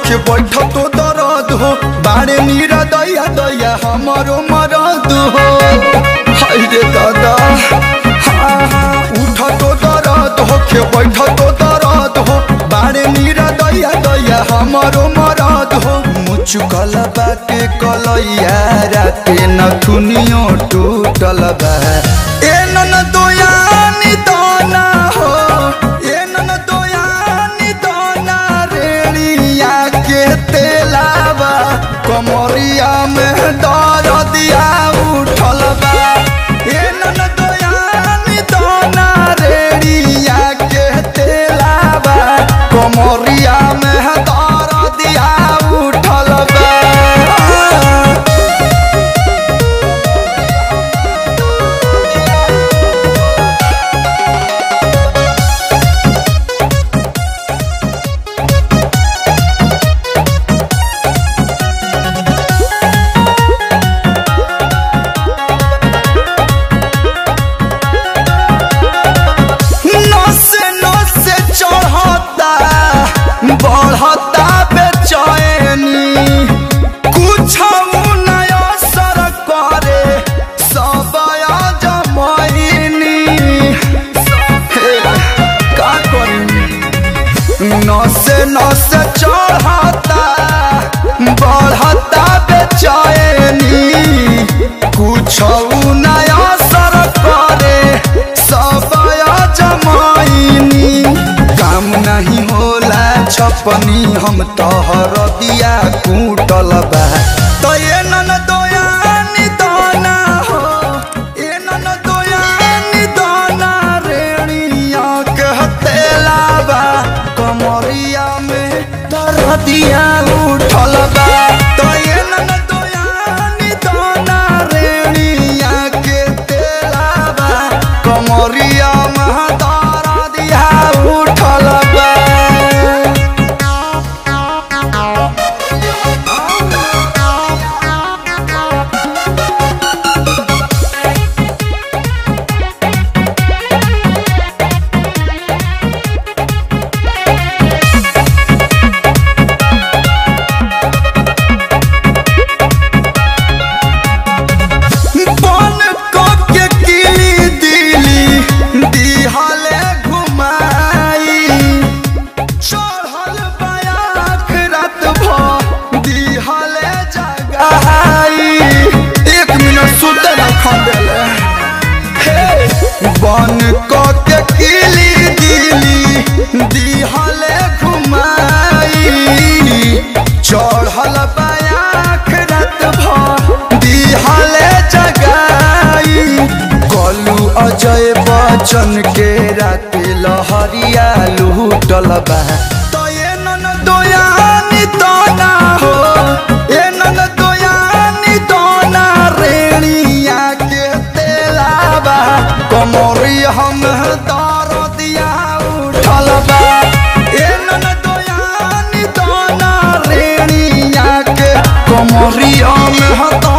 होके बैठ तो दर्द हो बाड़े नीरा दैया दैया हमारो मरद हो हाय रे दादा हाँ हाँ उठ तो दर्द होके बैठ तो दर्द हो बाड़े नीरा दैया दैया हमारो मरद हो मुचुकल बाटे कलैया राते नथुनियो टूटल बा ए नन दोयानी दाना हो ए नन दोयानी दाना रेड़िया के तेलावा कमरिया में दर दिया उठल बा ए नन दोयानी दाना रेड़िया के तेलावा कमरिया में दर दिया उठल बा नसे नसे चढ़ता बढ़ता बेचैनी कुछ नया असर करे सब जमैनी हे, का करी नसे नसे चढ़ता बढ़ता बेचैनी कुछ नया असर करे सब जमाइनी काम नहीं होला छपनी हम तोहर दिया कूटल बा तो ये नन दोयानी दाना हो ये नन दोयानी दाना रेणिया कहते लाबा कमरिया में दर्दिया उठल बा तो ये नन दोयानी दाना रेणिया के तेलाबा कमरिया में दर्दिया उठल बा बन के किली दिली दिहले घुमाई चढ़ल बयाख रात भ दिहले जगाई एक मिनट सुत रखा देले हे बन के किली दिली दिहले घुमाई चढ़ल बयाख रात भ दिहले जगाई कलू अजय बच्चन के रात लहरिया लूटल बा तो ये नन दोयानी दोना हो ये नन दोयानी दोना रेणिया के तेलाबा कमरी हम दर दिया उठल बा ये नन दोयानी दोना रेणिया के कमरिया में हता